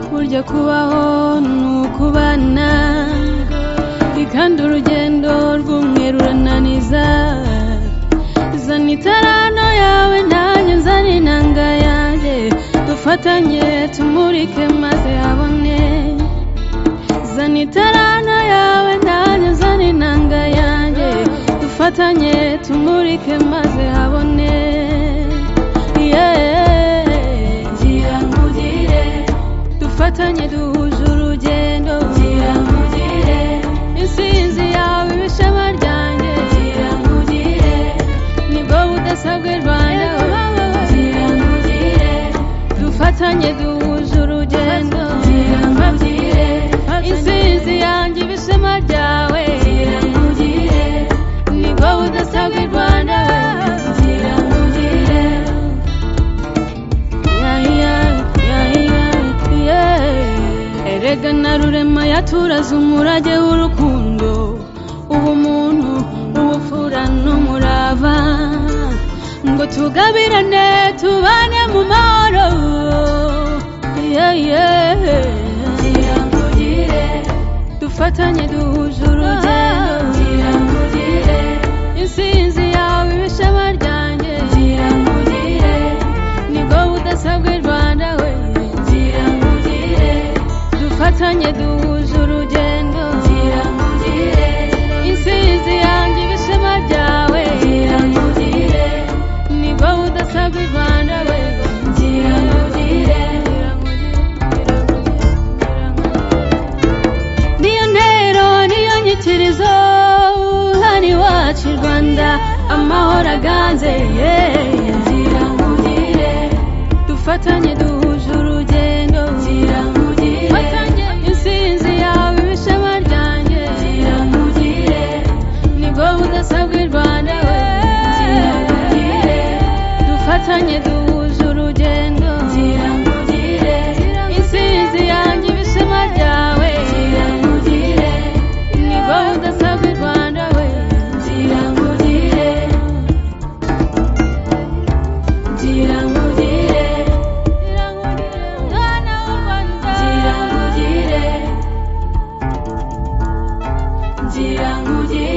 kubaho ni ukubana kandi urugendo rw'umweru rurananiza zana itarano yawe nanjye nzana inanga yanjye dufatanye tumurike maze habone zana itarano yawe nanjye nzana inanga yanjye dufatanye tumurike maze habone gira nkugire dufatanye duhuje urugendo gira nkugire insinzi yawe ibishema ryanjye gira nkugire nibwo budasabwe rwanda gira nkugire dufatanye duhuje urugendo gira nkugire insinzi yanjye ibishema ryawe gira nkugire nibwo budasabwe rwanda gira nkugire erega na rurema yaturaze umurage w'urukundo ubumuntu ubupfura n'umurava ngo tugabirane tubane mu mahoro Yeah, yeah. dufatanye duhuje urugendo insinzi yawe ibishema ryanjye gira nkugire nibwo budasabwe rwanda we gira nkugire dufatanye duhuje urugendo gira nkugire insinzi yanjye ibishema byawe gira nkugire nibwo budasabwe rwanda we gira nkugire niyo ntero niyo nyikirizo hano iwacu i rwanda amahoro aganze gira nkugire dufatanye duhuje urugendo gira nkugire insinzi yawe ibishema ryanjye gira nkugire nibwo budasabwa i rwanda we gira nkugire dufatanye duhuje urugendo gira nkugire insinzi yanjye ibishema ryawe gira nkugire nibwo budasabwa i rwanda we gira nkugire gira nkugire gira nkugire mwana w'u rwanda gira nkugire gira nkugire